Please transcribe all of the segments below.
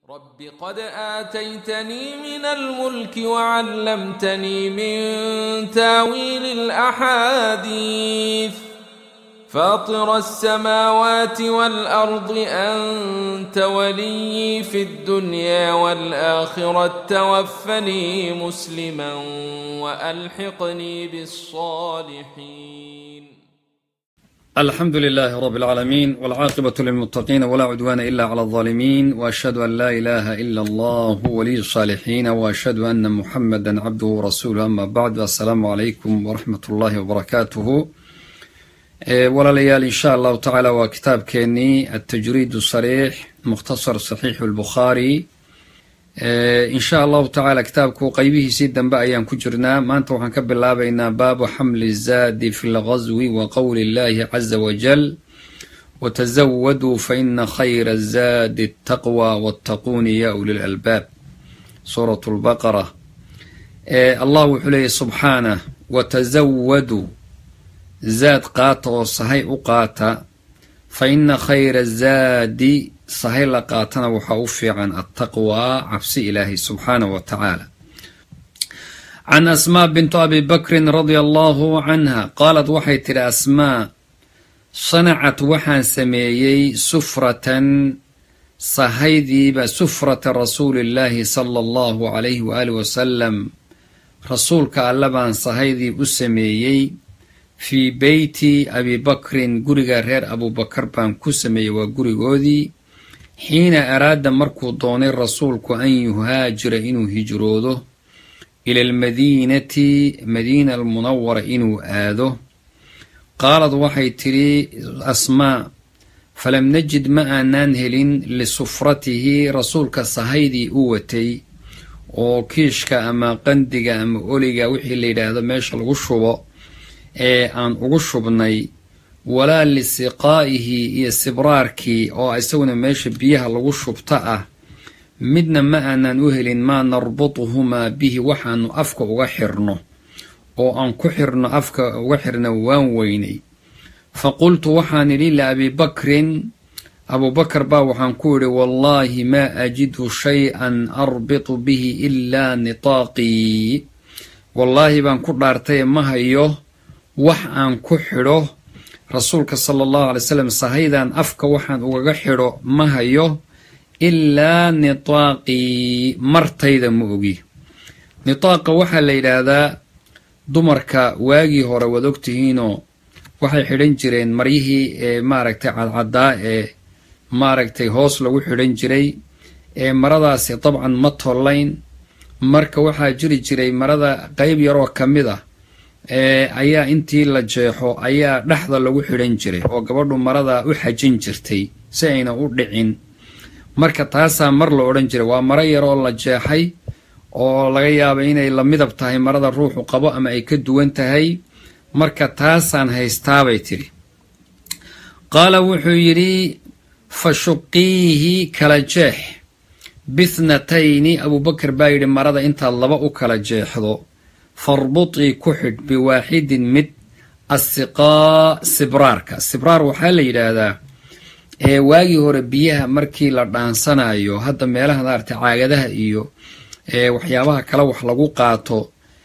رب قد آتيتني من الملك وعلمتني من تاويل الأحاديث فاطر السماوات والأرض أنت ولي في الدنيا والآخرة توفني مسلما وألحقني بالصالحين الحمد لله رب العالمين والعاقبة للمتقين ولا عدوان إلا على الظالمين وأشهد أن لا إله إلا الله ولي الصالحين وأشهد أن محمدا عبده ورسوله أما بعد السلام عليكم ورحمة الله وبركاته walaalayaal insha allahu tacaala waa kitaabkeenii altajriid sariix mukhtasar saxiixu lbukhaari insha allahu tacaala kitaabku qeybihiisii dambe ayaan ku jirnaa maanta waxaan ka bilaabaynaa baabu xamli zaadi fi lgazwi wa qowli illahi caza wajal watazawaduu faina khayra zaadi ataqwa wattaquuni ya uli lalbaab suurat lbaqara allah wuxuu leeyahy subxaanah watazawaduu zaad qaata oo sahay u qaata fa ina khayra zaadi sahay la qaatana waxaa u fiican attaqwaa cabsi ilaahay subxaanahu wa tacaala can asmaa bintu abi bakrin radia allahu canha qaalad waxay tidhi asmaa sanacat waxaan sameeyey sufratan sahaydiiba sufrata rasuulillaahi sala allahu calayhi waaalih wasalam rasuulka alle baan sahaydii u sameeyey fii beyti abi bakrin guriga reer abubakar baan ku sameeyey waa gurigoodii xiina araada markuu doonay rasuulku an yuhaajira inuu hijroodo ila almadiinati madiina almunawara inuu aado qaalad waxay tidhi asmaa falam najid ma aanaan helin lisufratihi rasuulka sahaydii u watay oo kiishka ama qandiga ama oliga wixii la yidhaahdo meesha lagu shubo ee aan ugu shubnay walaa lisiqaa'ihi iyo sibraarkii oo isaguna meesha biyaha lagu shubta ah midna ma aanan u helin maa narbutuhumaa bihi waxaanu afka uga xirno oo aan ku xirno afka uga xirna waan weynay fa qultu waxaan idhi liabii bakrin abuubakar baa waxaan ku idhi wallaahi maa ajidu shay-an arbitu bihi ilaa nitaaqii wallaahi baan ku dhaartaye ma hayo wax aan ku xidho rasuulka sala allahu alay slam sahaydan afka waxaan ugaga xidho ma hayo ilaa nitaaqii martayda ma ogi nitaaqa waxaa la yidhaahdaa dumarka waagii hore waad ogtihiinoo waxay xidhan jireen maryihii ee maaragtay cadcaddaa ee maaragtay hoos lagu xidhan jiray ee maradaasi dabcan ma tollayn marka waxaa jiri jiray marada qeyb yaroo ka mid ah ayaa intii la jeexo ayaa dhexda lagu xidhan jiray oo gabadhu marada u xajin jirtay si ayna u dhicin marka taasaa mar la odhan jiray waa maro yaroo la jeexay oo laga yaaba inay la midab tahay marada ruuxu qabo ama ay ka duwan tahay marka taasaan haystaabay tidhi qaala wuxuu yidhi fa shuqiihi kala jeex bithnatayni abuubakar baa yidhi marada intaad laba u kala jeexdo farbutii ku xidh biwaaxidin mid assiqaa sibraarka sibraar waxaa la yidhaahdaa ee waagii hore biyaha markii la dhaansanayo hadda meelaha maaragtay caagadaha iyo waxyaabaha kale wax lagu qaato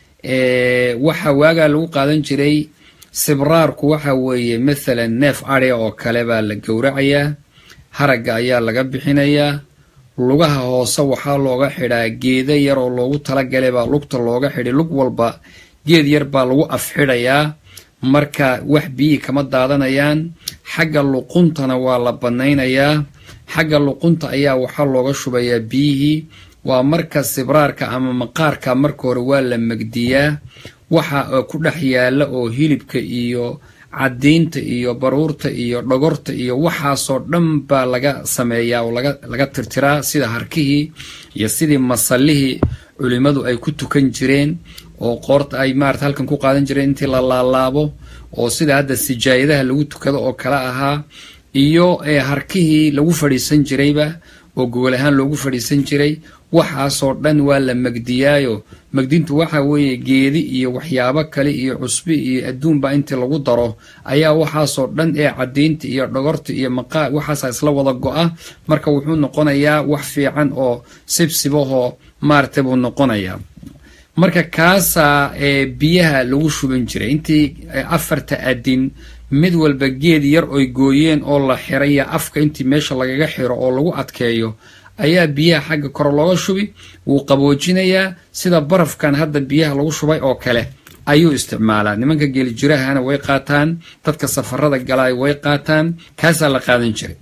waxa waagaa lagu qaadan jiray sibraarku waxa weeye mathalan neef adya oo kale baa la gowracayaa haragga ayaa laga bixinayaa lugaha hoose waxaa looga xidhaa geeda yar oo loogu talagalay baa lugta looga xidhay lug walba geed yar baa lagu afxidhayaa marka wax biyihii kama daadanayaan xagga luquntana waa la bannaynayaa xagga luqunta ayaa waxaa looga shubayaa biyihii waa marka sibraarka ama maqaarka marka hore waa la megdiyaa waxa ku dhex yaalla oo hilibka iyo caddiinta iyo baruurta iyo dhogorta iyo waxaasoo dhan baa laga sameeyaa oo laga tirtiraa sida harkihii iyo sidii masallihii culimmadu ay ku tukan jireen oo qoorta ay maarata halkan ku qaadan jireen intii la laalaabo oo sida hadda sijaayadaha lagu tukado oo kale ahaa iyo harkihii lagu fadhiisan jirayba oo gogol ahaan loogu fadhiisan jiray waxaasoo dhan waa la megdiyaayo megdintu waxa weeye geedi iyo waxyaabo kale iyo cusbi iyo adduunba intii lagu daro ayaa waxaasoo dhan ee cadiinta iyo dhogorta iyo maqaa waxaasa isla wada go-a marka wuxuu noqonayaa wax fiican oo sibsibahoo maaragtay buu noqonayaa marka kaasaa ee biyaha lagu shuban jiray intii afarta adin mid walba geed yar oy gooyeen oo la xiraya afka intii meesha lagaga xiro oo lagu adkeeyo ayaa biyaha xagga kore looga shubi wuu qaboojinayaa sida barafkan hadda biyaha lagu shubay oo kale ayuu isticmaalaa nimanka geelijirahana way qaataan dadka safarada galay way qaataan kaasaa la qaadan jiray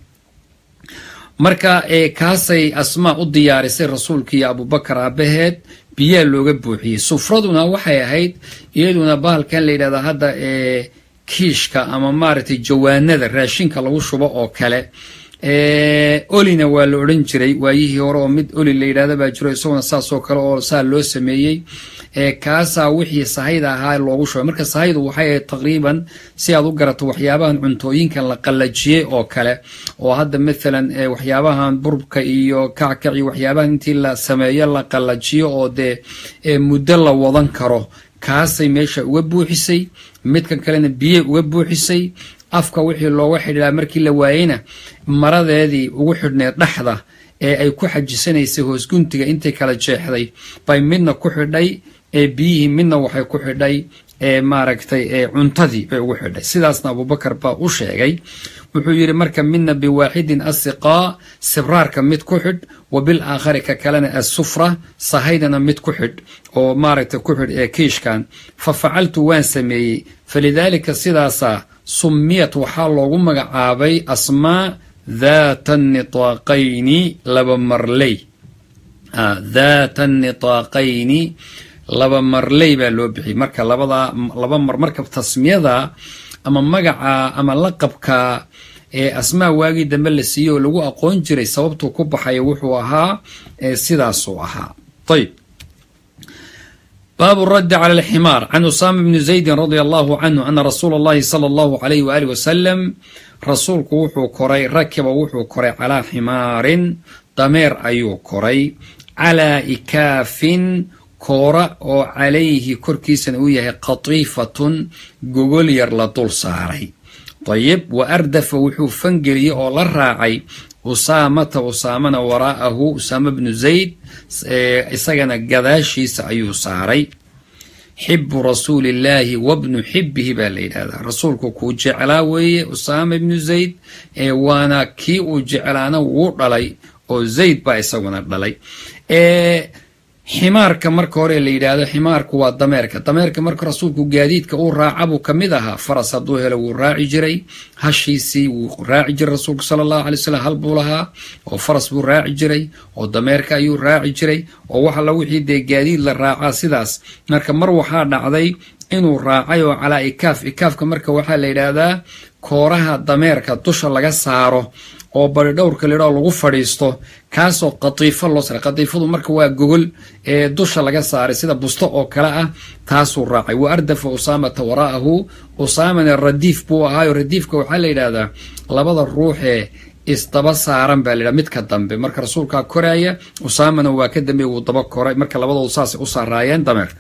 marka kaasay asmaa u diyaarisay rasuulka iyo abubakar aabaheed biyaha looga buuxiyey sufraduna waxay ahayd iyaduna bahalkan la yidhahdaa hadda kiishka ama maaragtay jawaanada raashinka lagu shubo oo kale olina waa la odhan jiray waayihii hore oo mid oli la yidhahda baa jiro isaguna saasoo kale oo saa loo sameeyey kaasaa wixii sahayda ahaa loogu shubay marka sahaydu waxay ahayd taqriiban si aad u garato waxyaabahan cuntooyinkan la qallajiyey oo kale oo hadda maalan waxyaabahan burubka iyo kackac iyo waxyaabahan intii la sameeyo la qallajiyo oo dee muddo la wadan karo kaasay meesha uga buuxisay midkan kalena biyey uga buuxisay afka wixii looga xidhiidhaa markii la waayeyna maradeedii ugu xidhneed dhexda ee ay ku xajisanaysay hoos guntiga intay kala jeexday bay midna ku xidhay ee biyihii midna waxay ku xidhay ee maaragtay ee cuntadii bay ugu xidhay sidaasna abubakar baa u sheegay wuxuu yidhi marka midna biwaaxidin asiqaa sibraarka mid ku xidh wa bil aakhari ka kalena assufra sahaydana mid ku xidh oo maaragtay ku xidh ee kiishkan fa facaltu waan sameeyey falidaalika sidaasaa summiyat waxaa loogu magacaabay asmaa daata nitaaqayni laba marley daata nitaaqayni laba marley baa loo bixiyey marka labadaa laba mar marka tasmiyada ama magaca ama laqabka ee asmaa waagii dambe la siiyey oo lagu aqoon jiray sababtuu ku baxaya wuxuu ahaa sidaasuu ahaa ayb baabu raddi cala alximaar can usaama bni zaydin radia allahu canhu ana rasuula allahi sala allahu alayh waali wasalam rasuulku wuxuu koray rakiba wuxuu koray calaa ximaarin dameer ayuu koray calaa ikaafin koora oo calayhi korkiisana uu yahay qatiifatun gogol yar la dul saaray dayib wa ardafa wuxuu fangeliyey oo la raacay usaamata usaamana waraa'ahu usaama bnu zayd isagana gadaashiisa ayuu saaray xibu rasuulillaahi wabnu xibihi baa la yidhahdaa rasuulku kuu jeclaa weeye usaama ibnu zayd waana kii uu jeclaana wuu dhalay oo zayd baa isaguna dhalay ximaarka marka hore la yidhaahdo ximaarku waa dameerka dameerka marka rasuulku gaadiidka uu raaca buu ka mid ahaa faras hadduu helo wuu raaci jiray hashiisii wuu raaci jiray rasuulku sala allahu alay slam hal buu lahaa oo faras buu raaci jiray oo dameerka ayuu raaci jiray oo wax alla wixii dee gaadiid la raacaa sidaas marka mar waxaa dhacday inuu raacay oo calaa ikaaf ikaafka marka waxaa la yidhaahdaa kooraha dameerka dusha laga saaro oo bari dhowrka lidhao lagu fadhiisto kaasoo qatiifo loo saray qatiifadu marka waa gogol ee dusha laga saaray sida busto oo kale ah taasuu raacay wa ardafa usaamata waraa'ahu usaamana radiif buu ahaayo radiifka waxaa la yidhaahdaa labada ruuxee isdaba saaran baa layidhaha midka dambe marka rasuulkaa koraaya usaamana waa ka dambeey wuu daba koray marka labadoodu saasay u saaraayeen dameerka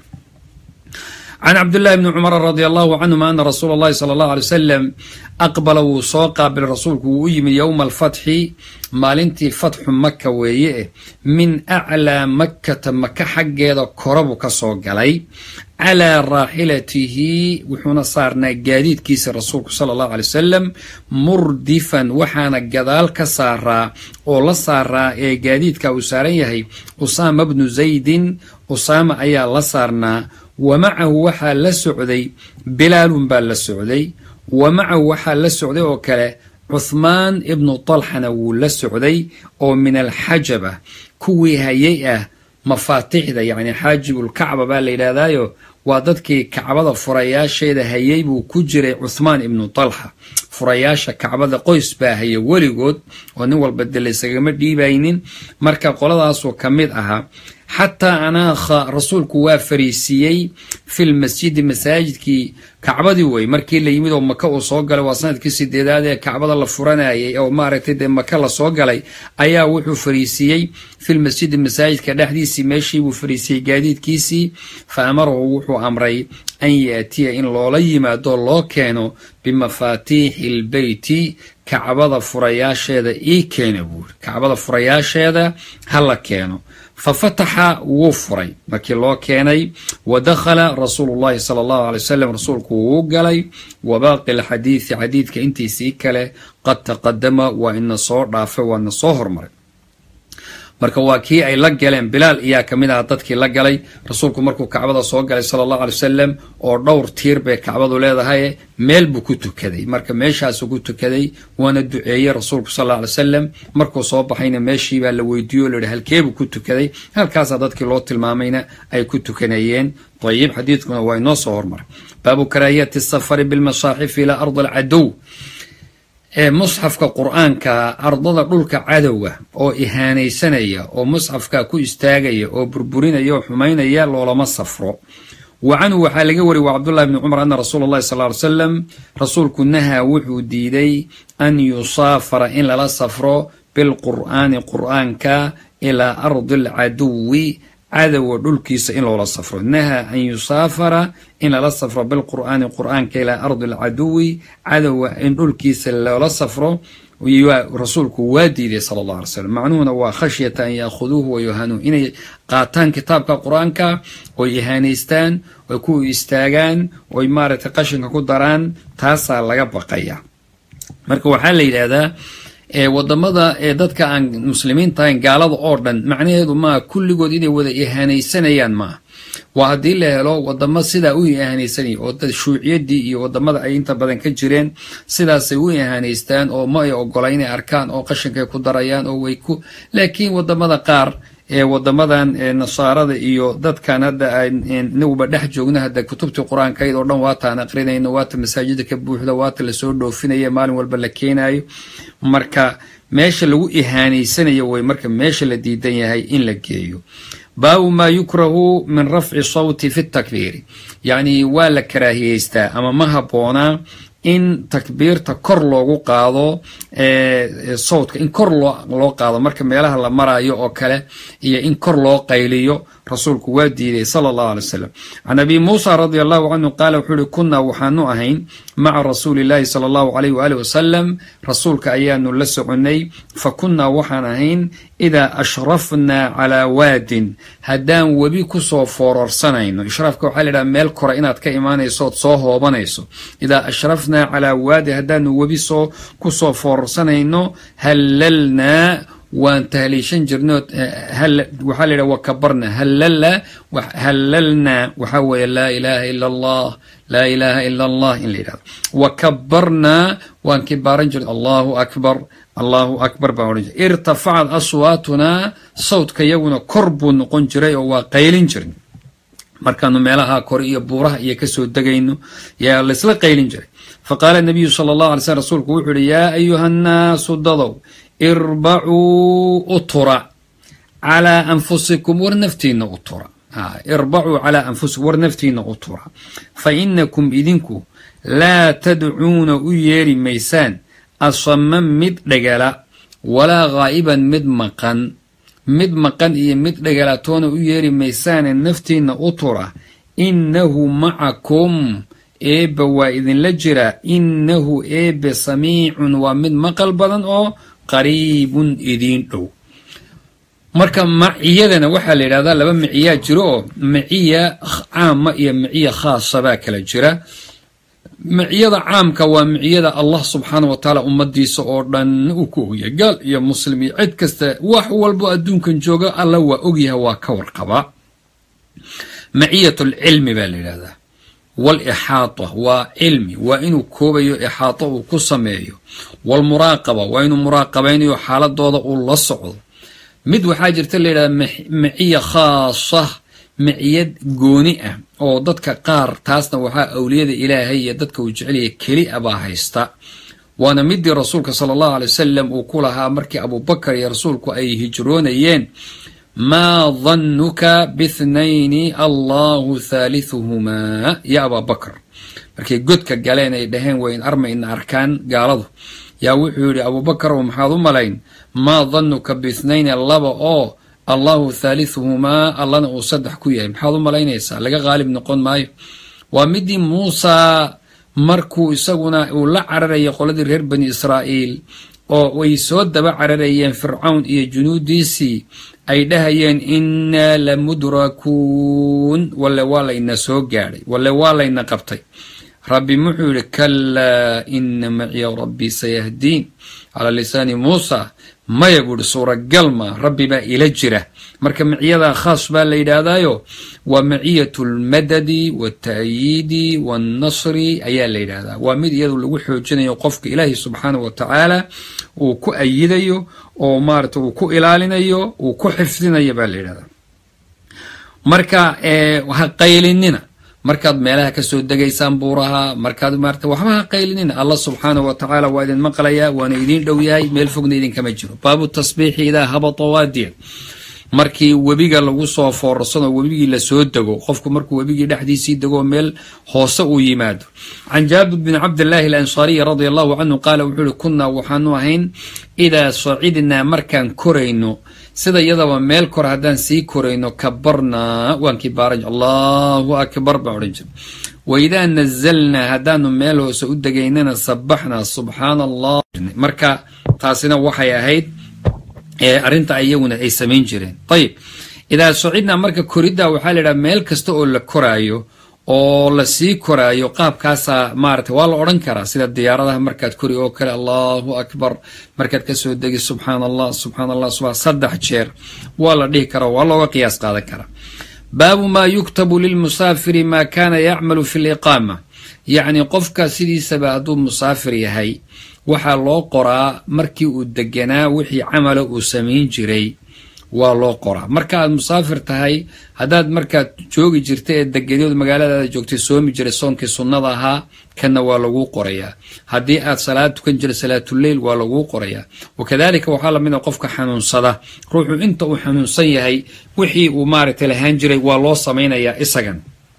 can cabdillaahi bni cumara radi allahu canhuma ana rasuula allahi sala allahu alay wasalam aqbala wuu soo qaabilay rasuulku wuu u yimid yowma alfatxi maalintii fatxu maka weeye eh min aclaa makkata maka xaggeeda kora buu ka soo galay calaa raaxilatihi wuxuuna saarnaa gaadiidkiisa rasuulku sala allahu alay wasalam murdifan waxaana gadaal ka saaraa oo la saaraa ee gaadiidka uu saaran yahay usaama bnu zaydin usaama ayaa la saarnaa wa macahu waxaa la socday bilaalun baa la socday wa macahu waxaa la socday oo kale cuthmaan ibnu talxana wuu la socday oo min alxajaba kuwii hayay ah mafaatixda yacni xaajibulkacba baa la yidhaahdaayo waa dadkii kacbada furayaasheeda hayay buu ku jiray cuthmaan ibnu talxa furayaasha kacbada qoys baa haya weligood oo nin walba de laysagama dhiibaynin marka qoladaasuu ka mid ahaa xataa anaakha rasuulku waa fariisiiyey fi lmasjidi masaajidkii kacbadii wey markii la yimid oo maka uu soo galay waa sanadkii sideedaad ee kacbada la furanayay oo maaragtay dee maka la soo galay ayaa wuxuu fariisiiyey fi lmasjidi masaajidka dhexdiisii meeshii buu fariisiyey gaadiidkiisii fa amarahu wuxuu amray an yaatiya in loola yimaado loo keeno bimafaatiixi lbeyti kacbada furayaasheeda ii keena buuri kacbada furayaasheeda ha la keeno fa fataxa wuu furay markii loo keenay wa dakhala rasuulu llahi sala allahu alay wasalam rasuulku wuu galay wa baaqi alxadiidi xadiidka intiisii kale qad taqadama waa ina soo dhaafay waana soo hormaray marka waa kii ay la galeen bilaal iyaa ka mid aha dadkii la galay rasuulku markuu kacbada soo galay sala allahu alay wasalam oo dhowr tiir bay kacbadu leedahay meel buu ku tukaday marka meeshaasuu ku tukaday waana duceeyey rasuulku sal alla alay wasalam markuu soo baxayna meeshiibaa la weydiiyo o layihi halkeebuu ku tukaday halkaasaa dadkii loo tilmaamayna ay ku tukanayeen ayib xadiidkuna waa inoo soo hormaray baabu karaahiyati safari bilmasaaxifi ilaa ardi alcadow ee musxafka qur-aanka ardada dhulka cadowga oo ihaanaysanaya oo musxafka ku istaagaya oo burburinaya oo xumaynaya loolama safro wa canhu waxaa laga wariyay wa cabdullahi bni cumar ana rasuula allahi sal ly slam rasuulku nahaa wuxuu diiday an yusaafara in lala safro bilqur'aani qur'aanka ilaa ardi alcaduwi cadowga dhulkiisa in loola safro nahaa an yusaafara in lala safro bilqur'aani qur'aanka ilaa ardi alcaduwi cadowga in dhulkiisa loola safro rasuulku waa diiday sala allah alay slam macnuhuna waa khashyata an yaakhuduuhu wa yuhanuuh inay qaataan kitaabka qur-aanka oy ihaanaystaan oy ku istaagaan oy maaragtay qashinka ku daraan taasaa laga baqaya marka waxaa la yidhaahdaa wadamada ee dadka aan muslimiinta ahayn gaalada oo dhan macnaheedu maaha kulligood inay wada ihaanaysanayaan maaha waa haddii la helo wadamo sidaa u ihaanaysanaya oo dad shuuciyadii iyo wadamada ay inta badan ka jireen sidaasay u ihaanaystaan oo ma ay ogola inay arkaan oo qashinkay ku darayaan oo way ku laakiin wadamada qaar ee wadamadan nasaarada iyo dadkan hadda inaguba dhex joogno hadda kutubtii qur-aankayd oo dhan waataan aqrinayno waata masaajida ka buuxda waata lasoo dhoofinaya maalin walba la keenayo marka meesha lagu ihaanaysanayo way marka meesha la diidan yahay in la geeyo baabu maa yukrahu min rafci sawti fi takbiiri yacni waa la karaahiyeystaa ama ma habboonaa in takbiirta kor loogu qaado sawdka in kor loo qaado marka meelaha la maraayo oo kale iyo in kor loo qayliyo rasuulku waa diiday sala allahu alay wasalam can abi muusa radia allahu canhu qaala wuxuu uhi kunnaa waxaanu ahayn maca rasuuli llaahi sala allahu alayh waali wasalam rasuulka ayaanu la soconnay fa kunnaa waxaan ahayn idaa ashrafnaa calaa waadin haddaan webi kusoo foororsanayno ishraafka waxaa layidhaha meel kore inaad ka imaanayso ood soo hoobanayso idaa ashrafnaa calaa waadin haddaanu webi soo kusoo foororsanayno hallalnaa waan tahliishan jirnay waxaa la yidhaha wakabarna hallala hallalnaa waxaa weeye laa ilaaha ila allah laa ilaaha ila allah in la yidhahdo wakabarnaa waan kibaaran jirnay allahu akbar allahu akbar baan odhan jiray irtafacad aswaatunaa sawdka yaguna kor buu noqon jiray oo waa qaylin jirnay markaanu meelaha kore iyo buuraha iyo kasoo degayno yaa laysla qaylin jiray faqaala nabiyu sala allahu alay slm rasuulku wuxuu yihi yaa ayuha nnaasu dadow irbacuu u tura calaa anfusikum war naftiinna u tura irbacuu calaa anfusikum war naftiinna u tura fa inakum idinku laa tadcuuna u yeeri maysaan asaman mid dhegala walaa ghaa'iban mid maqan mid maqan iyo mid dhegalatoona u yeeri maysaane naftiinna u tura innahu macakum eebbe waa idinla jira innahu eebbe samiicun waa mid maqal badan oo qariibun idiin dhow marka maciyadana waxaa la yidhahdaa laba maciyaa jiro oo maciya caama iyo maciya khaasa baa kala jira maciyada caamka waa maciyada allah subxaana wa tacaala ummadiisa oo dhan uu ku ogyahay gaal iyo muslim iyo cid kasta wax walbo adduunkan jooga alla waa ogyahay waa ka warqabaa maciyat lcilmi baa la yidhahdaa walixaata waa cilmi waa inuu koobayo ixaato uu ku sameeyo walmuraaqaba waa inuu muraaqabaynayo xaaladooda uu la socdo mid waxaa jirta la yidhahda maciya khaasa maciyad gooni ah oo dadka qaar taasna waxaa awliyada ilaahay iyo dadka uu jecelaya keli a baa haysta waana midii rasuulka sala allahu alay wasalam uu ku lahaa markii abubakar iyo rasuulku ay hijroonayeen maa dannuka bithnayni allahu thaalithuhumaa ya abaa bakr markay godka galeen ay dhaheen wayn arma ina arkaan gaaladu yaa wuxuu yidhi abuubakar oo maxaad u malayn maa dannuka bithnayni laba oo allahu thaalithuhumaa allana uu saddex ku yahay maxaad u malaynaysaa laga qaalib noqon maayo waa midii muusaa markuu isaguna uu la cararayay qoladii reer bani israa'iil oo way soo daba cararayeen fircawn iyo junuudiisii ay dhahayeen innaa la mudrakuun walle waa layna soo gaadhay walle waa layna qabtay rabbi muxuu yidhi kalaa ina maciya rabbii sayahdiin calaa lisaani muusa maya buu ihi suuragal maa rabbi baa ila jira marka maciyadaa khaas baa la yidhaahdaayo waa maciyatu lmadadi walta'yiidi waalnasri ayaa la yidhaahdaa waa mid iyadu lagu xoojinayo qofka ilaahi subxaanahu wa tacaala uu ku ayidayo oo maarata uu ku ilaalinayo uu ku xifdinayo baa la yidhahdaa marka ha qaylinina markaad meelaha kasoo degaysaan buuraha markaad maarata waxba ha qaylinina allah subxaanahu wa tacaala waa idin maqlayaa waana idiin dhow yahay meel fogna idinkama jiro baabu tasbiixi idaa habata waadiya markii webiga lagu soo foorarsanoo webigii lasoo dego qofku markuu webigii dhexdiisii degoo meel hoose uu yimaado can jaabir bni cabdillaahi alansaariyi radia allahu canhu qaala wuxuu uhi kunnaa waxaanu ahayn idaa sacidnaa markaan korayno sida iyadaba meel kor haddaan sii korayno kabarnaa waan kibaaraj allahu akbar baan odhan jira waidaa nazalnaa haddaanu meel hoose u degaynana sabaxnaa subxaana allah marka taasina waxay ahayd arrinta iyaguna ay samayn jireen ayib idaa sacidnaa marka koriddaa waxaa la yidhaha meel kasta oo la koraayo oo lasii koraayo qaabkaasaa maarata waa la odhan karaa sida diyaaradaha markaad kori oo kale allahu akbar markaad kasoo degi subxaana allah subxaana allah subaa saddex jeer waa la dhihi karaa waa looga qiyaas qaadan karaa baabu maa yuktabu lilmusaafiri maa kaana yacmalu fi liqaama yacni qofka sidiisaba hadduu musaafir yahay waxaa loo qoraa markii uu deganaa wixii camala uu samayn jiray waa loo qoraa marka aad musaafir tahay haddaad markaad joogi jirta ee degadood magaaladaada joogtay soomi jiray soonkii sunnada ahaa kanna waa laguu qorayaa haddii aad salaad tukan jira salaatuleyl waa laguu qorayaa wakadalika waxaa lamid a qofka xanuunsada ruuxu inta uu xanuunsan yahay wixii uu maaragtay lahaan jiray waa loo samaynayaa isagan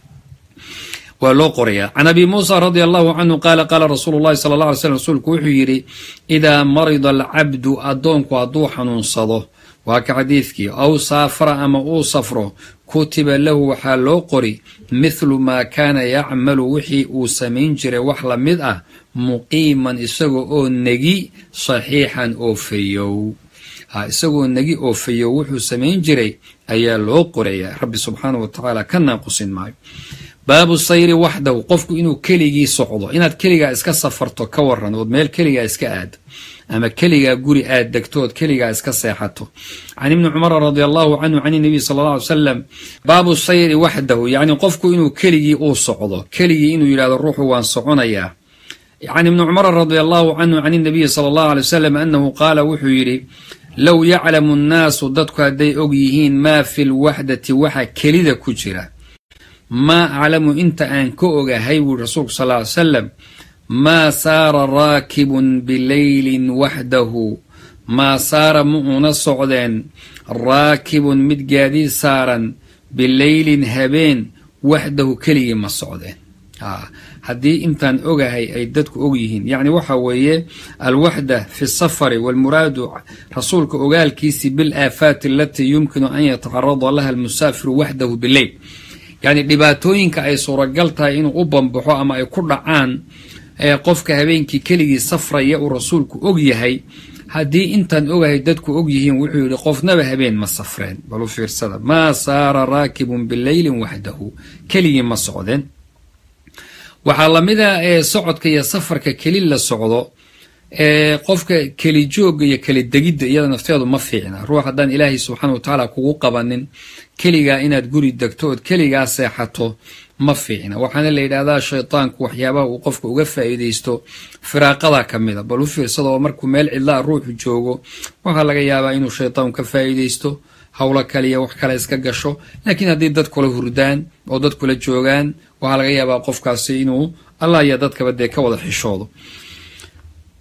waa loo qorayaa can abi muusa radia allahu canhu qaala qaala rasuulu llahi sala alla alay slm rasuulku wuxuu yidhi idaa marida alcabdu addoonku hadduu xanuunsado waa ka xadiidkii aw saafara ama uu safro kutiba lahu waxaa loo qori mithlu maa kaana yacmalu wixii uu samayn jiray wax la mid ah muqiiman isagoo oo negi saxiixan oo fayow isagoo negi oo fayow wuxuu samayn jiray ayaa loo qorayaa rabbi subxaanahu wa tacaala ka naaqusin maayo baabu sayri waxdahu qofku inuu keligii socdo inaad keligaa iska safarto ka waran ood meel keligaa iska aado ama keligaa guri aad degto ood keligaa iska seexato can ibni cumara radi allahu canhu can inabiy sala alla alay salam baabu sayri waxdahu yacni qofku inuu keligii uu socdo keligii inuu yidhahdo ruuxu waan soconayaa can ibni cumara radi allahu canhu can inabiyi sala allahu alay wasalam annahu qaala wuxuu yidhi low yaclamu nnaasu dadku hadday og yihiin maa fi lwaxdati waxa kelida ku jira maa aclamu inta aan ka ogahay buui rasuulku sal ly salam maa saara raakibun bileylin waxdahu maa saara ma una socdeen raakibun mid gaadiid saaran bileylin habeen waxdahu keligii ma socdeen haddii intaan ogahay ay dadku og yihiin yacni waxa weeye alwaxda fi safari walmuraadu rasuulka ogaalkiisii bilaafaati alatii yumkinu an yatacarada laha almusaafiru waxdahu bileyl yacni dhibaatooyinka ay suuragal tahay inuu u bambaxo ama ay ku dhacaan ee qofka habeenkii keligii safraya uu rasuulku og yahay haddii intaan ogahay dadku og yihiin wuxuu yidhi qofnaba habeen ma safreen balu fiirsada maa saara raakibun bileylin waxdahu keligii ma socdeen waxaa lamida ee socodka iyo safarka keli la socdo ee qofka keli joogga iyo keli degidda iyada nafteedu ma fiicna ruux haddaan ilaahay subxaana wa tacaala kugu qabanin keligaa inaad guri degto ood keligaa seexato ma fiicna waxaana la yidhaahdaa shaytaanku waxyaabaha uu qofka uga faa'iidaysto firaaqada ka mida bal u fiirsada oo markuu meel cidlaa ruuxu joogo waxaa laga yaabaa inuu shaytaanku ka faa'iidaysto howlo kaliya wax kale iska gasho laakiin haddii dad kula hurdaan oo dad kula joogaan waxaa laga yaabaa qofkaasi inuu allah iyo dadkaba dee ka wada xishoodo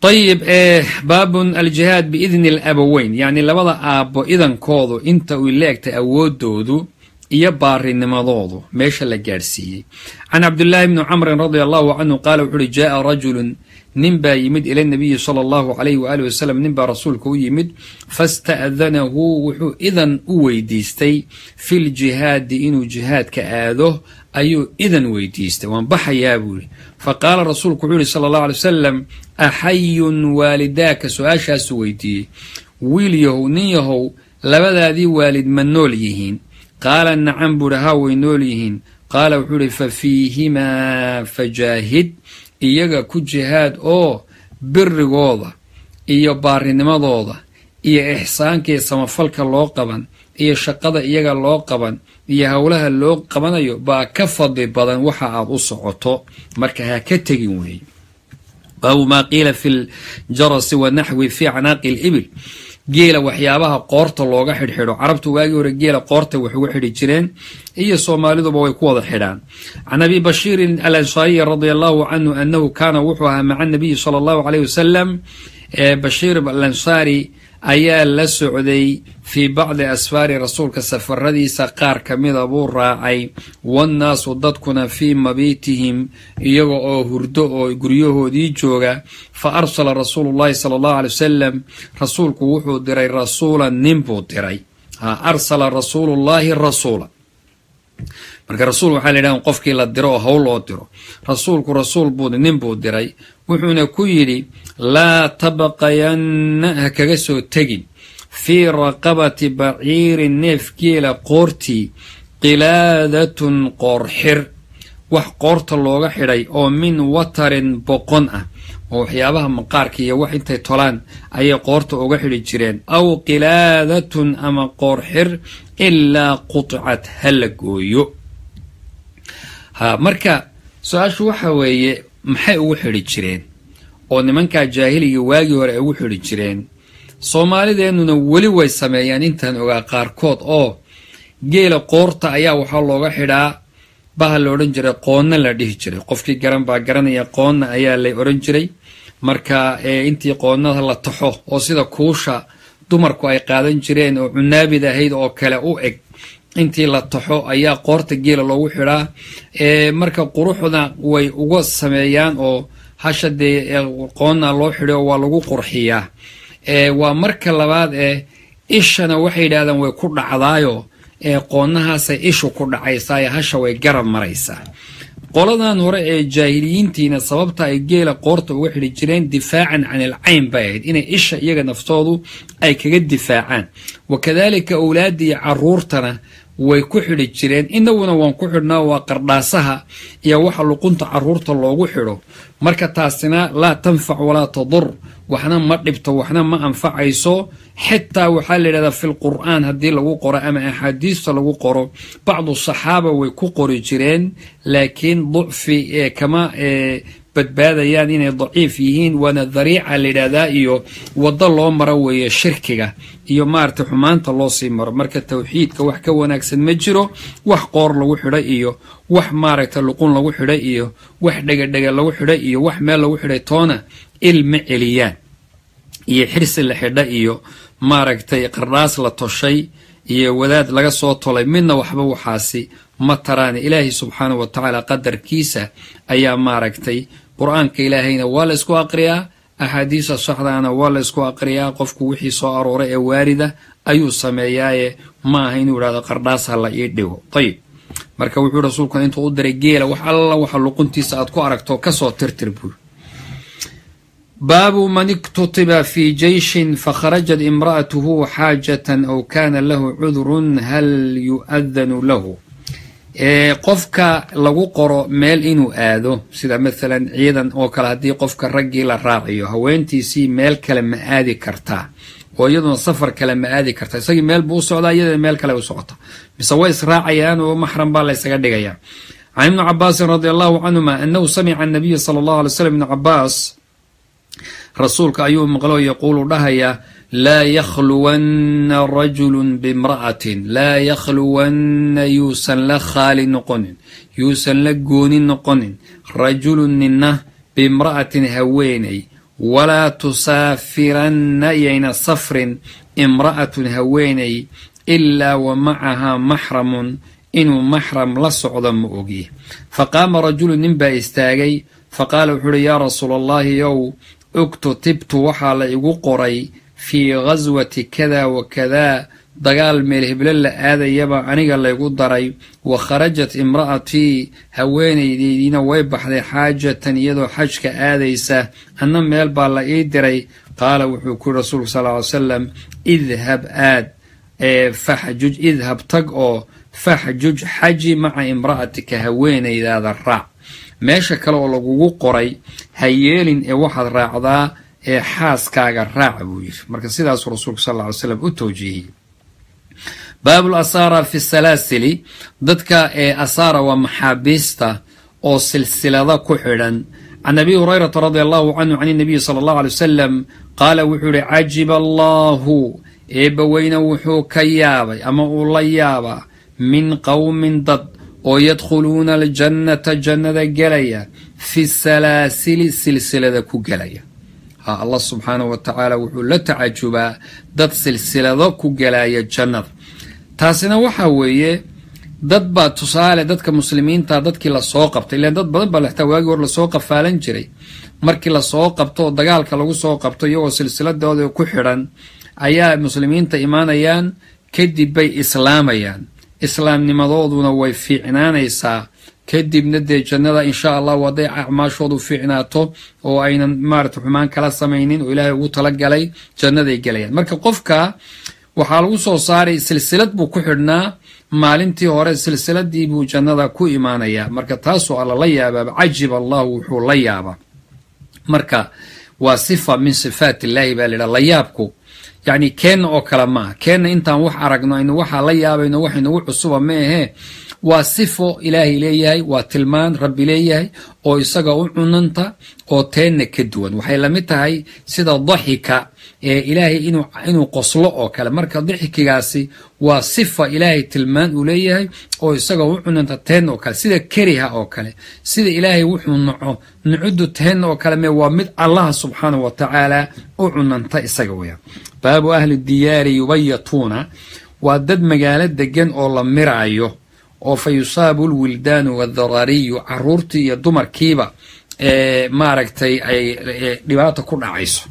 ayib baabun aljihaad biidni alaboweyn yacni labada aabbo idankoodu inta uy leegtay awoodoodu iyo baarinimadoodu meesha la gaadhsiiyey can cabdillaahi bni camrin radia allahu canhu qaala wuxu uhi jaaa rajulun nin baa yimid ila nabiyi sala allahu calayhi waaalih wasalam nin baa rasuulka u yimid fasta'danahu wuxuu idan u weydiistay filjihaadi inuu jihaadka aado ayuu idan weydiistay waan baxayaa buu yihi fa qaala rasuulku wuxuu yihi sala allahu alay wasalam axayun waalidaaka su-aashaasuu weydiiyey wiil yahow nin yahow labadaadii waalid ma nool yihiin qaala nacam buuhi haa way nool yihiin qaala wuxuu ihi fa fiihimaa fajaahid iyaga ku jihaad oo birigooda iyo baarinimadooda iyo ixsaanka iyo samafalka loo qaban iyo shaqada iyaga loo qaban iyo howlaha loo qabanayo baa ka fadli badan waxa aad u socoto marka ha ka tegin weeye baabu maa qiila fi ljarasi wanaxwi fi canaaqi libil geela waxyaabaha qoorta looga xidhxidho carabtu waagii hore geela qoorta wax uga xidhi jireen iyo soomaaliduba way ku wada xidhaan can abi bashiirin alansaariyi radia allahu canhu anahu kaana wuxuu ahaa maca nabiyi sala allahu caleyh wasalam bashiir alansaari ayaa la socday fii bacdi asfaari rasuulka safaradiisa qaar ka mida buu raacay wannaasu dadkuna fii mabiitihim iyaga oo hurdo oo guryahoodii jooga fa arsala rasuulu llahi sala allahu alay wasalam rasuulku wuxuu diray rasuulan nin buu diray arsala rasuulu llahi rasuula marka rasuul waxaa la yidhaha qofkii la diro oo howl loo diro rasuulku rasuul buu nin buu diray wuxuuna ku yidhi laa tabaqayanna ha kaga soo tegin fii raqabati baciirin neef geela qoortii qilaadatun qoorxir wax qoorta looga xidhay oo min watarin boqon ah oo waxyaabaha maqaarka iyo wax intay tolaan ayay qoorta uga xidhi jireen aw qilaadatun ama qoorxir ilaa quطcat ha la gooyo ha marka su-aashu waxa weeye maxay ugu xidhi jireen oo nimankaa jaahiliga waagii hore ay ugu xidhi jireen soomaalideennuna weli way sameeyaan intaan ogaa qaarkood oo geela qoorta ayaa waxaa looga xidhaa baha la odhan jiray qoonna la dhihi jiray qofkii garan baa garanaya qoonna ayaa la odhan jiray marka intii qoonnada la taxo oo sida kuusha dumarku ay qaadan jireen oo cunaabid ahayd oo kale u eg intii la taxo ayaa qoorta geela loogu xidhaa marka quruxda way uga sameeyaan oo hasha dee qoonna loo xidho waa lagu qurxiyaa waa marka labaad ee ishana waxay yidhahdaan way ku dhacdaayo qoonnahaasay ishu ku dhacaysaa hasha way garab maraysaa qoladan hore ee jaahiliyiintiina sababta ay geela qoorta uga xidhi jireen difaacan can ilcayn bay ahayd inay isha iyaga naftoodu ay kaga difaacaan wa kadaalika owlaadda iyo caruurtana way ku xidhi jireen inaguna waan ku xidhnaa waa qardhaasaha iyo waxa luqunta caruurta loogu xidho marka taasina laa tanfac walaa tadur waxna ma dhibto waxna ma anfacayso xitaa waxaa la yidhahdaa fi lqur'aan haddii lagu qoro ama axaadiista lagu qoro bacdu saxaaba way ku qori jireen laakiin ducfi ee kama badbaadayaan inay daciif yihiin waana dariica la yidhaahdaa iyo waddo loo maro weeye shirkiga iyo maaragtay xumaanta loo sii maro marka tawxiidka wax ka wanaagsan ma jiro wax qoor lagu xidhay iyo wax maaragtay luqun lagu xidhay iyo wax dhegadhega lagu xidhay iyo wax meel lagu xidhay toona ilma celiyaan iyo xirsi la xidha iyo maaragtay qardhaas la toshay iyo wadaad laga soo tolay midna waxba waxaasi ma taraane ilaahay subxaana wa tacaala qadarkiisa ayaa maaragtay qur-aanka ilaahayna waa la ysku aqriyaa axaadiista saxdaana waa la ysku aqriyaa qofku wixii soo arooray ee waarida ayuu sameeyaaye ma aha inuu idhahdo qardhaas ha la ii dhigo ayib marka wuxuu rasuulku intuu u diray geela wax alla waxa luquntiisa aad ku aragto kasoo tirtir buur baabu man iktutiba fi jeyshin fakharajat imra'atuhu xaajatan aw kana lahu cudurun hal yu'adanu lahu qofka lagu qoro meel inuu aado sida maalan ciidan oo kale haddii qofka raggii la raaciyo haweentiisii meel kale ma aadi kartaa oo iyaduna safar kale ma aadi kartaa isagii meel buu u socdaa iyadana meel kale u socota mise way israacayaan oo maxram baa la ysaga dhigayaa can ibni cabaasin radi allahu canhuma anahu samica anabiya sala allahu alay slam ibni cabaas rasuulka ayuu maqlo yaquulu dhahayaa laa yakhluwanna rajulun bimra'atin laa yakhluwanna yuusan la khaali noqonin yuusan la gooni noqonin rajulun ninna bimra'atin haweenay walaa tusaafiranna yayna safrin imra'atun haweenay ilaa wa macahaa maxramun inuu maxram la socdo ma ogi fa qaama rajulu nin baa istaagay fa qaala wuxuu uhi yaa rasuula allahi yow uktutibtu waxaa la igu qoray fii ghaswati kada wa kadaa dagaal meel heblo la aadayaba aniga laygu daray wa kharajat imra'atii haweenaydeydiina way baxday xaajatan iyadoo xajka aadaysa anna meel baa la ii diray qaala wuxuu ku yiri rasuulku sal ly salam idhab aad faxjuj idhab tag oo faxjuj xaji maca imra'atika haweenaydaada raac meesha kale oo lagugu qoray ha yeelin ee waxaad raacdaa ee xaaskaaga raaca buu yidhi marka sidaasuu rasuulku sal ly slam u towjiihiyey baabul asaara fi salaasili dadka ee asaara waa maxaabiista oo silsilada ku xidhan can abi hurayrata radia allahu canhu can inabiyi sala allahu alay wasalam qaala wuxuu yihi cajiba allahu eebbaweyne wuxuu ka yaabay ama uu la yaabaa min qowmin dad oo yadkhuluuna aljannata jannada gelaya fi salaasili silsilada ku gelaya ha allah subxaanahu wa tacaala wuxuu la tacajubaa dad silsilado ku gelaya jannada taasina waxaa weeye dad baa tusaale dadka muslimiinta dadkii lasoo qabtay ilan dad badan baa laxtaa waagii hor lasoo qafaalan jiray markii lasoo qabto oo dagaalka lagu soo qabto iyagoo silsiladooda ku xidhan ayaa muslimiinta imaanayaan kadib bay islaamayaan islaamnimadooduna way fiicnaanaysaa kadibna dee jannada insha allahu hadday acmaashoodu fiicnaato oo aynan maarata xumaan kala samaynin oo ilaahay ugu talagalay jannaday gelayaan marka qofka waxaa lagu soo saaray silsilad buu ku xidhnaa maalintii hore silsiladii buu jannada ku imaanayaa marka taasoo alla la yaabaaba cajib allahu wuxuu la yaabaa marka waa sifa min sifaat illaahi baa laydhaha layaabku yacni keenna oo kale maaha keenna intaan wax aragno aynu waxaa la yaabayno wax inagu cusuba ma ahee waa sifo ilaahay leeyahay waa tilmaan rabbi leeyahay oo isaga u cunanta oo teenna ka duwan waxay lamid tahay sida daxika ee ilaahay inuu qoslo oo kale marka daxikigaasi waa sifa ilaahay tilmaan uu leeyahay oo isaga u cunanta teenna oo kale sida keriha oo kale sida ilaahay wuxuu naco nucuddu teenna oo kale me waa mid allaha subxaanahu wa tacaala u cunanta isaga weya baabu ahli diyaari yubayatuuna waa dad magaalo degan oo la miraayo oo fa yusaabu lwildaanu waadaraariyu caruurtii iyo dumarkiiba ee maaragtay ay dhibaata ku dhacayso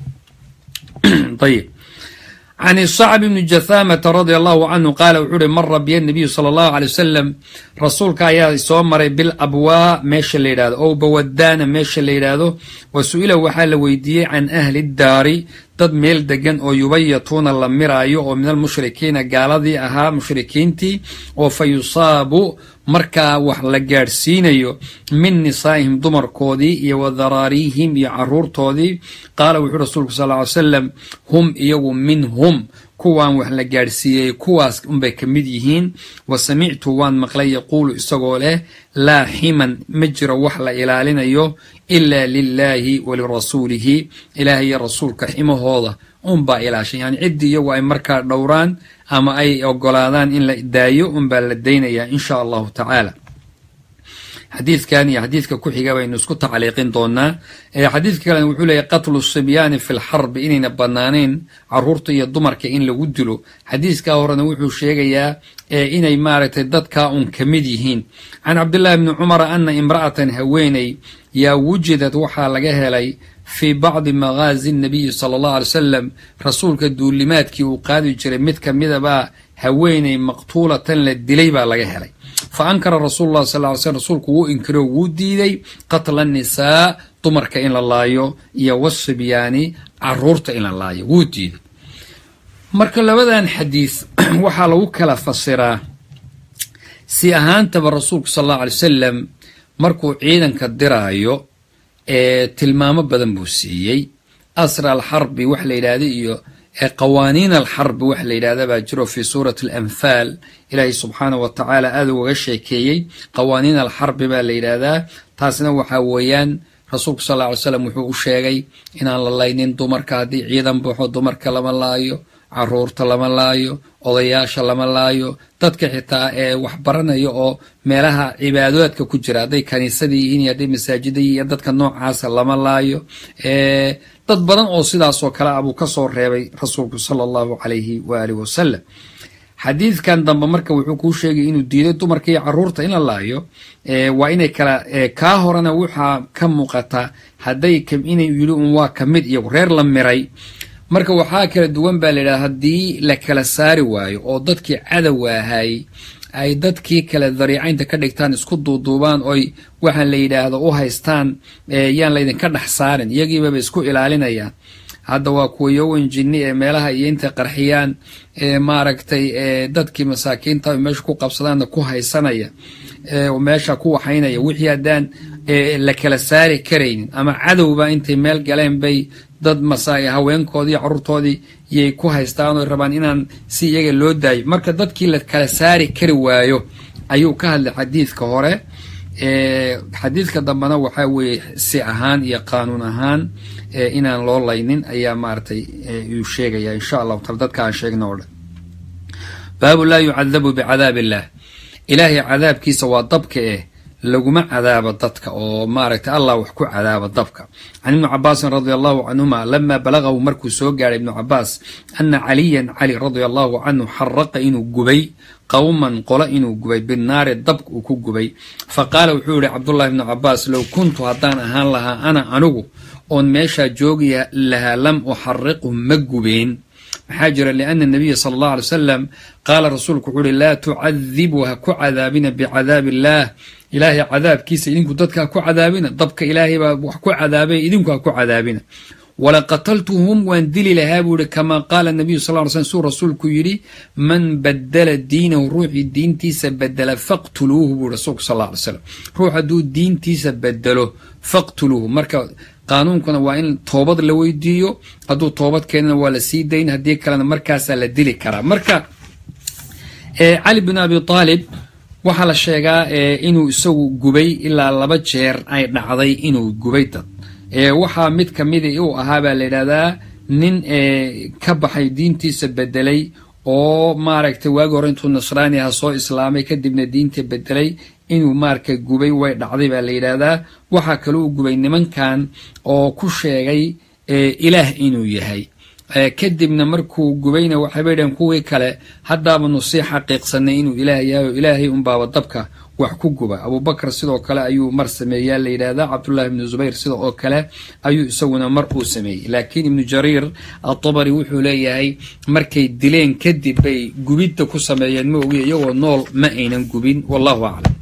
ayib can sacb bni jathamata radia allahu canhu qaala wuxuu uhi mara biya nabiyu sala allahu alay wasalam rasuulka ayaa soo maray bil abwaa meesha la yidhahdo ow bawadaana meesha la yidhaahdo wa su-ila waxaa la weydiiyey can ahli daari dad meel degan oo yubayatuuna la miraayo oo min almushrikiina gaaladii ahaa mushrikiintii oo fa yusaabu markaa wax la gaadhsiinayo min nisaa'ihim dumarkoodii iyo wa daraariihim iyo caruurtoodii qaala wuxuu rasuulku sal ly salam hum iyagu minhum kuwaan wax la gaadhsiiyey kuwaas unbay ka mid yihiin wa samictu waan maqlay yaquulu isagoo leh laa ximan ma jiro wax la ilaalinayo ilaa lilaahi wa lirasuulihi ilaahay iyo rasuulka ximahooda unbaa ilaashan yani ciddii iyagu ay markaa dhowraan ama ay ogolaadaan in la daayo unbaa la daynayaa insha allahu tacaala xadiidkan iyo xadiidka ku xiga baynu isku tacliiqin doonaa xadiidka kalena wuxuu leeyahy qatlu sibyaani fi lxarbi inayna banaanayn caruurta iyo dumarka in lagu dilo xadiiskaa horena wuxuu sheegayaa inay maaragtay dadkaa un ka mid yihiin can cabdillahi bni cumara ana imra'atan haweeney yaa wujidad waxaa laga helay fii bacdi maghaazi nabiyi sala allahu alay wasalam rasuulka duulimaadkii uu qaadi jiray mid ka midabaa haweeney maqtuulatan la dilay baa laga helay fa ankara rasuulu llahi sal ly slm rasuulku wuu inkiro wuu diiday qatla nisaa dumarka in la laayo iyo wasibyaani caruurta in la laayo wuu diiday marka labadan xadiis waxaa lagu kala fasiraa si ahaantaba rasuulku sal allahu alay wasalam markuu ciidanka diraayo ee tilmaamo badan buu siiyey asra alxarbi wax la yidhaahda iyo qawaaniin alxarbi wax la yidhahda baa jiro fii suurati alanfaal ilaahay subxaanahu wa tacaala aada ugaga sheekeeyey qawaaniin alxarbi baa la yidhaahdaa taasna waxaa weeyaan rasuulku sal ly slam wuxuu u sheegay inaan la laynin dumarka haddii ciidan baxo dumarka lama laayo caruurta lama laayo odayaasha lama laayo dadka xitaa ee wax baranaya oo meelaha cibaadaadka ku jira hadday kaniisadii yihiin iyo hadday masaajida yihiin dadka noocaasa lama laayo dad badan oo sidaasoo kale ah buu ka soo reebay rasuulku sala allahu calayhi waaalih wasalam xadiidkan dambe marka wuxuu kuu sheegay inuu diiday dumarka iyo caruurta in la laayo waa inay kala kaa horena waxaa ka muuqata hadday inay yidhi un waa ka mid iyagu reer la miray marka waxaa kala duwan baa la yidhahda haddii la kala saari waayo oo dadkii cadowa ahay ay dadkii kale dariicaynta ka dhigtaan isku duuduubaan oy waxaan la yidhaahdo u haystaan yaan laydinka dhex saarin iyagiibaba isku ilaalinayaan hadda waa kuwa yowan jinni ee meelaha iyo intay qarxiyaan maaragtay dadkii masaakiinta meesha ku qabsadaanna ku haysanaya meesha ku waxaynaya wixii haddaan la kala saari karaynin ama cadowba intay meel galeen bay dad masa haweenkoodii carruurtoodii yay ku haystaan oy rabaan inaan si iyaga loo daayo marka dadkii la kala saari kari waayo ayuu ka hadlay xadiidka hore xadiidka dambena waxaa weeye si ahaan iyo qaanuun ahaan inaan loo laynin ayaa maaratay uu sheegaya insha allahu taala dadka aan sheegna oo dhan baabu laa yucadabu bicadaab illah ilaahay cadaabkiisa waa dabka eh laguma cadaabo dadka oo maaragtay allah wax ku cadaaba dabka can ibni cabaasin radia allahu canhuma lama balagahu markuu soo gaadhay ibnu cabaas ana caliyan cali radia allahu canhu xaraqa inuu gubay qowman qolo inuu gubay binaari dabk uu ku gubay fa qaala wuxuu yihi cabdullahi ibnu cabaas low kuntu haddaan ahaan lahaa ana anigu oon meeshaa joogi lahaa lam uxariqhu ma gubeen maxaa jira liana nabiya sala allahu alay wasalam qaala rasuulku wuxuu uhi laa tucadibu ha ku cadaabina bicadaabi illaah ilaahay cadaabkiisa idinku dadka ha ku cadaabina dabka ilaahay baa wax ku cadaabay idinku ha ku cadaabina wala qataltuhum waan dili lahaa buu yihi kamaa qaala nabiyu sal ly slm suu rasuulku yidhi man badala diinahu ruuxii diintiisa bedela faqtuluuhu buu rasuulku sal ly slam ruux hadduu diintiisa bedelo faqtuluuhu marka qaanuunkuna waa in toobad la weydiiyo hadduu toobad keenana waa la sii dayn haddii kalena markaasaa la dili karaa marka cali bin abi aalib waxaa la sheegaa inuu isagu gubay ilaa laba jeer ay dhacday inuu gubay dad waxaa mid kamida uu ahaa baa la yidhahdaa nin ka baxay diintiisa bedelay oo maaragtay waagi hore intuu nasraani aha soo islaamay kadibna diinta bedelay inuu maaragtay gubay way dhacday baa la yidhaahdaa waxaa kale uu gubay nimankan oo ku sheegay ilaah inuu yahay kadibna markuu gubayna waxaybay dhaheen kuwii kale haddaabanu sii xaqiiqsanay inuu ilaah yahay oo ilaahay unbaaba dabka wax ku guba abubakar sidoo kale ayuu mar sameeyaa la yidhaahdaa cabdullahi ibnu zubayr sida oo kale ayuu isaguna mar uu sameeyey laakiin ibnu jariir atabari wuxuu leeyahay markay dileen kadib bay gubidda ku sameeyeen ma ogiya iyagoo nool ma aynan gubin wallahu aclam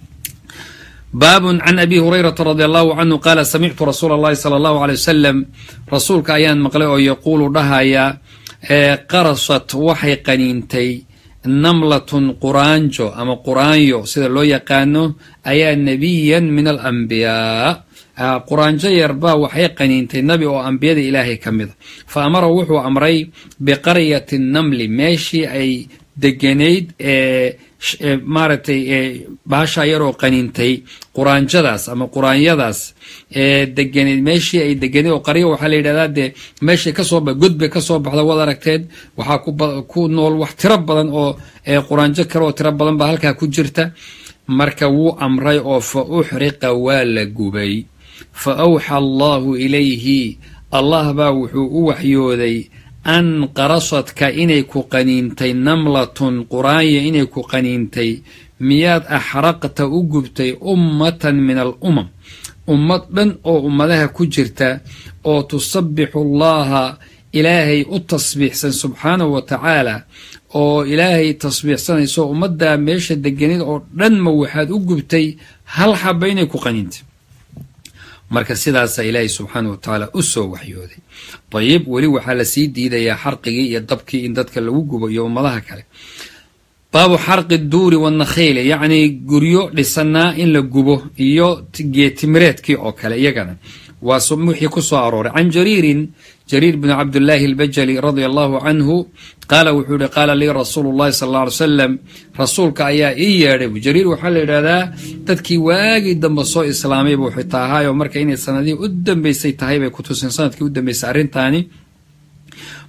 baabun can abi hurayrata radi allahu canhu qaala samictu rasuula allahi sala allahu aley wasalam rasuulka ayaan maqlay oo yaquulu dhahaya qarasat waxay qaniintay namlatun quraanjo ama quraanyo sida loo yaqaano ayaa nebiyan min alambiyaa quraanjo yarbaa waxay qaniintay nabi oo ambiyada ilaahay ka mida fa amara wuxuu amray biqaryati namli meeshii ay deganayd ee maaragtay baashaa yaroo qaniintay quraanjadaas ama quraanyadaas ee deganeed meeshii ay deganeed oo qaryo waxaa la yidhahdaa dee meeshay kasoo ba god bay kasoo baxda waad aragteed waxaa ku nool wax tiro badan oo quraanjo kale oo tiro badan baa halkaa ku jirta marka wuu amray oo fa uxriqa waa la gubay fa awxa allahu ilayhi allah baa wuxuu u waxyooday an qarasadka inay ku qaniintay namlatun quraanya inay ku qaniintay miyaad axraqta u gubtay ummatan min alumam ummad dhan oo ummadaha ku jirta oo tusabbixu allaha ilaahay u tasbiixsan subxaanahu wa tacaala oo ilaahay tasbiixsanayso ummaddaa meesha deganid oo dhanma waxaad u gubtay hal xaba inay ku qaniintay marka sidaasaa ilaahay subxaana wa tacaala u soo waxyooday dayib weli waxaa lasii diidayaa xarqigii iyo dabkii in dadka lagu gubo iyo ummadaha kale baabu xarqi duuri wanakhiili yacnii guryo dhisanaa in la gubo iyo geetimireedkii oo kale iyagana waa wixii ku soo arooray can jariirin jariir bn cabdillaahi albajali radia allahu canhu qaala wuxuu yihi qaala lii rasuulu llahi sal alla alay salam rasuulka ayaa ii yeedhay jariir waxaa la yidhahdaa dadkii waagii dambe soo islaamay buu xitaa ahaayoo marka inay sanadihii u dambeysay tahay bay kutusin sanadkii u dambeysay arrintaani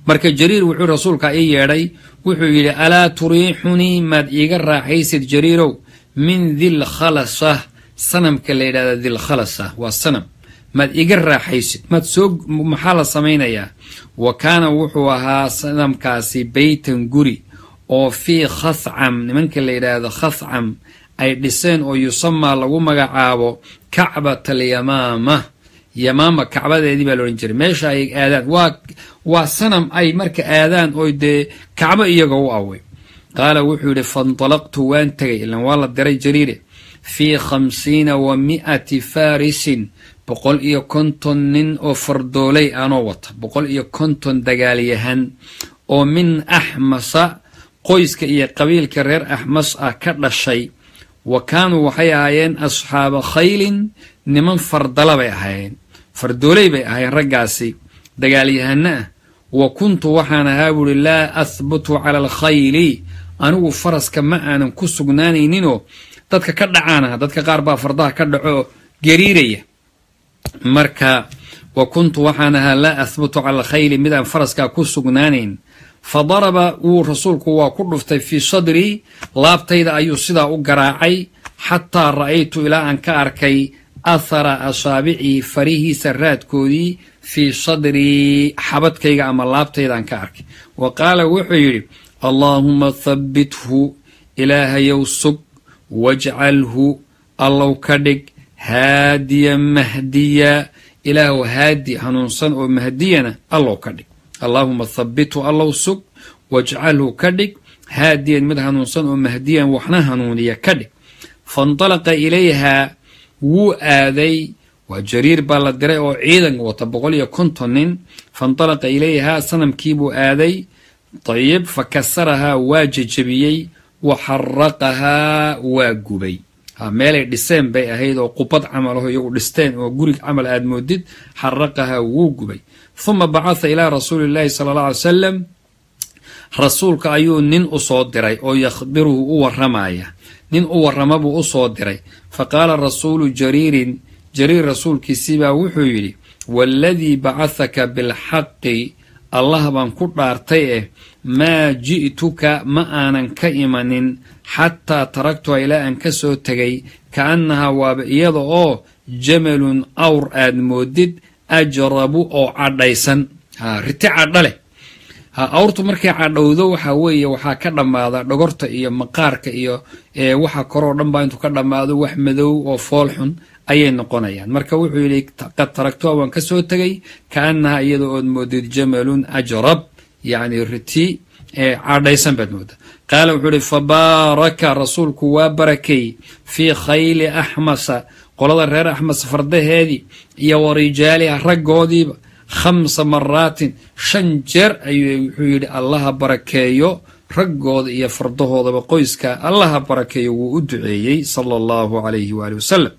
marka jariir wuxuu rasuulka ii yeedhay wuxuu yidhi alaa turiixunii maad iiga raaxaysid jariirow min dilkhalasa sanamka la yidhahda dilkhalasa waa sanam maad iga raaxaysid maad soo maxaa la samaynayaa wa kaana wuxuu ahaa sanamkaasi beytan guri oo fii khascam nimanka la yidhaahdo khascam ay dhiseen oo yusamaa lagu magacaabo kacbat alyamaama yamaama kacbadeedii baa laodhan jiray meesha ay aadaan waa waa sanam ay marka aadaan oo dee kacbo iyaga u awey qaala wuxuu yidhi faintalaqtu waan tegay ilan waa la diray jariire fii khamsiina wa mi'ati faarisin boqol iyo konton nin oo fardooley aanoo wata boqol iyo konton dagaalyahan oo min axmasa qoyska iyo qabiilka reer axmas ah ka dhashay wa kaanuu waxay ahaayeen asxaaba khaylin niman fardala bay ahaayeen fardooley bay ahaayeen raggaasi dagaalyahano ah wa kuntu waxaan ahaa buuhi laa ahbutu cala alkhayli anigu faraska ma aanan ku sugnaanayninoo dadka ka dhacaan aha dadka qaar baa fardaha ka dhaco gariiraya marka wa kuntu waxaan ahaa laa ahbutu cala alkhayli mid aan faraskaa ku sugnaanayn fa daraba wuu rasuulku waa ku dhuftay fii sadrii laabtayda ayuu sidaa u garaacay xataa ra'aytu ilaa aan ka arkay athara asaabicii farihiisa raadkoodii fii sadrii xabadkayga ama laabtaydaan ka arkay wa qaala wuxuu yidhi allaahuma thabbithu ilaahayow sug wajcalhu allow ka dhig haadiya mahdiya ilaahu haadi hanuunsan oo mahdiyana allow ka dhig allaahuma thabbithu allow sug wajcalhu ka dhig haadiyan mid hanuunsan oo mahdiyan waxna hanuuniya ka dhig faintalaqa ilayhaa wuu aaday waa jariir baa la diray oo ciidan wata boqol iyo konton nin faintalaqa ilayhaa sanamkiibuu aaday dayib fa kasarahaa waa jejebiyey wa xaraqahaa waa gubay meelay dhiseen bay ahayd oo qubad camal aho iyagu dhisteen oo gurig camal aad moodid xaraqahaa wuu gubay huma bacatha ilaa rasuuli llaahi sala alla alay salam rasuulka ayuu nin u soo diray oo yakhbiruhu u warramaya nin u warrama buu u soo diray fa qaala rasuulu jariirin jariir rasuulkiisii baa wuxuu yidhi waaladii bacathaka bilxaqi allah baan ku dhaartay eh maa ji'tuka ma aanan ka imanin xataa taragtuha ilaa aan ka soo tegay ka'annahaa waaba iyada oo jamalun awr aad moodid ajrabu oo cadhaysan riti cadha leh awrtu markay cadhowdo waxaa weeye waxaa ka dhammaada dhogorta iyo maqaarka iyo waxa koroo dhan baa intuu ka dhammaado wax madow oo fool xun ayay noqonayaan marka wuxuu yidhi qad taragtuha waan ka soo tegay kaannaha iyada ood moodid jamalun ajrab yacni riti cadhaysan baad mooda qaala wuxuu ihi fabaaraka rasuulku waa barakay fii khayli axmasa qolada reer axmas fardaheedii iyo wa rijaaliha raggoodiiba khamsa maraatin shan jeer ayuu wuxuu yidhi allaha barakeeyo raggooda iyo fardahoodaba qoyska allaha barakeeyo wuu u duceeyey sala allahu calayhi waali wasalam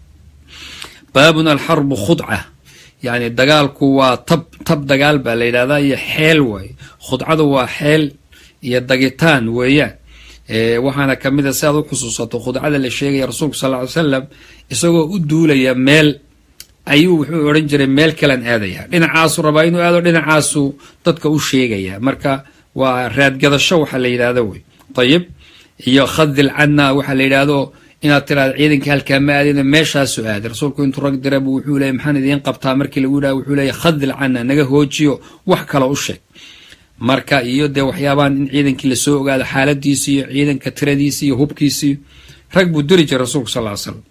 baabun alxarbu khudca yacni dagaalku waa tab tab dagaal baa la yidhahdaa iyo xeel waaye khudcadu waa xeel iyo dagitaan weeyaan waxaana ka mid a si aad u xusuusato khudcada la sheegaya rasuulku sal ly salam isagoo u duulaya meel ayuu wuxuu odhan jiray meel kalan aadaya dhinacaasu rabaa inuu aado dhinacaasu dadka u sheegaya marka waa raadgadasho waxa la yidhahdo wey ayib iyo khadil cadna waxa la yidhaahdo inaad tiraado ciidanka halkaa ma aadina meeshaasu aaday rasuulku intuu rag dirabu wuxuu leeyay maxaan idiin qabtaa markii lagu yidhaha wuxuu leeyahy khadil cadna naga hoojiyo wax kale u sheeg marka iyo dee waxyaabahan in ciidankii lasoo ogaado xaaladiisi iyo ciidanka tiradiisi iyo hubkiisii rag buu diri jiray rasuulku sal ly slam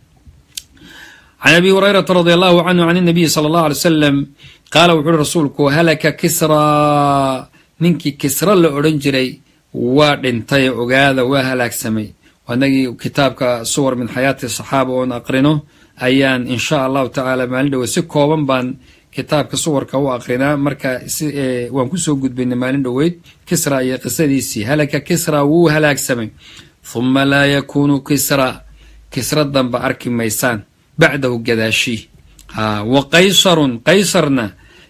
can abi hurayrata radi allahu canhu can inabiyi sala allahu alay wasalam qaala wuxu uhi rasuulku halaka kisraa ninkii kisra la odhan jiray waa dhintay ogaada waa halaagsamay anagii kitaabka suwar min xayaati saxaaba oon aqrino ayaan insha allahu tacaala maalin dhoweed si kooban baan kitaabka suwarka u aqrinaa marka waan kusoo gudbaynay maalin dhoweyd kisra iyo qisadiisii halaka kisra wuu halaagsamay huma laa yakuunu kisra kisra danba arki maysaan bacdahu gadaashii wa qaysarun qaysarna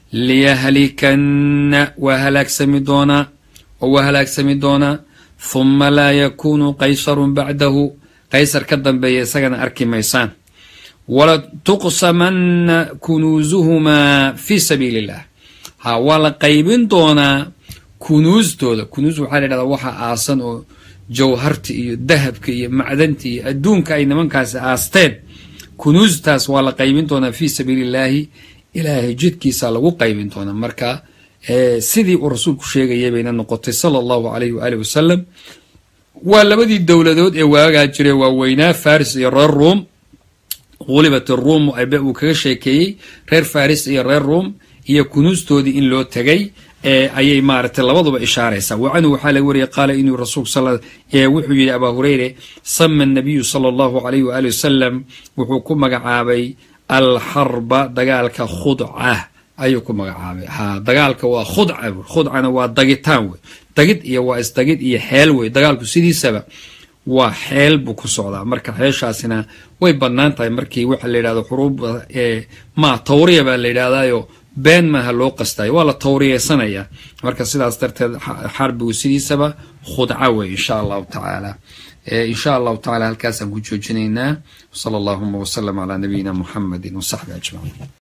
liyahlikanna waa halaagsami doonaa oo waa halaagsami doonaa huma laa yakuunu qaysarun bacdahu qaysar ka dambeeya isagana arki maysaan wala tuqsamanna kunuusuhumaa fii sabiili illah ha waa la qaybin doonaa kunuustooda kunuus waxaa la yidhahdaa waxa aasan oo jawharta iyo dahabka iyo macdanta iyo adduunka ay nimankaasi aasteen kunuustaas waa la qaybin doonaa fii sabiili illaahi ilaahay jidkiisa lagu qaybin doonaa marka sidii uu rasuulku sheegayay bayna noqotay sala allahu alayh waaalih wasalam waa labadii dowladood ee waagaa jiray waaweynaa faris iyo reer ruom qulibat ruum uu kaga sheekeeyey reer faris iyo reer ruom iyo kunuustoodii in loo tegay ayay maaragtay labaduba ishaaraysaa wacanhu waxaa laga wariyay qaala inuu rasuulku wuxuu yidhi abaa hureyre sama nabiyu sala allahu alayh waali wasalam wuxuu ku magacaabay alxarba dagaalka khudca ayuu ku magacaabay ha dagaalka waa khudca khudcana waa dagitaan wey dagid iyo waa isdagid iyo xeel wey dagaalku sidiisaba waa xeel buu ku socdaa marka xeeshaasina way bannaan tahay markii waxa la yidhahdo xuruubda ma tawriya baa la yidhahdaayo been maaha loo qastayo waa la tawriyeysanaya marka sidaas darteed xarbigu sidiisaba khudca wey insha allahu tacaala insha allahu tacala halkaasaan ku joojinaynaa sala allahuma wasalam calaa nabiyina muxamedi wasaxbi ajmaciin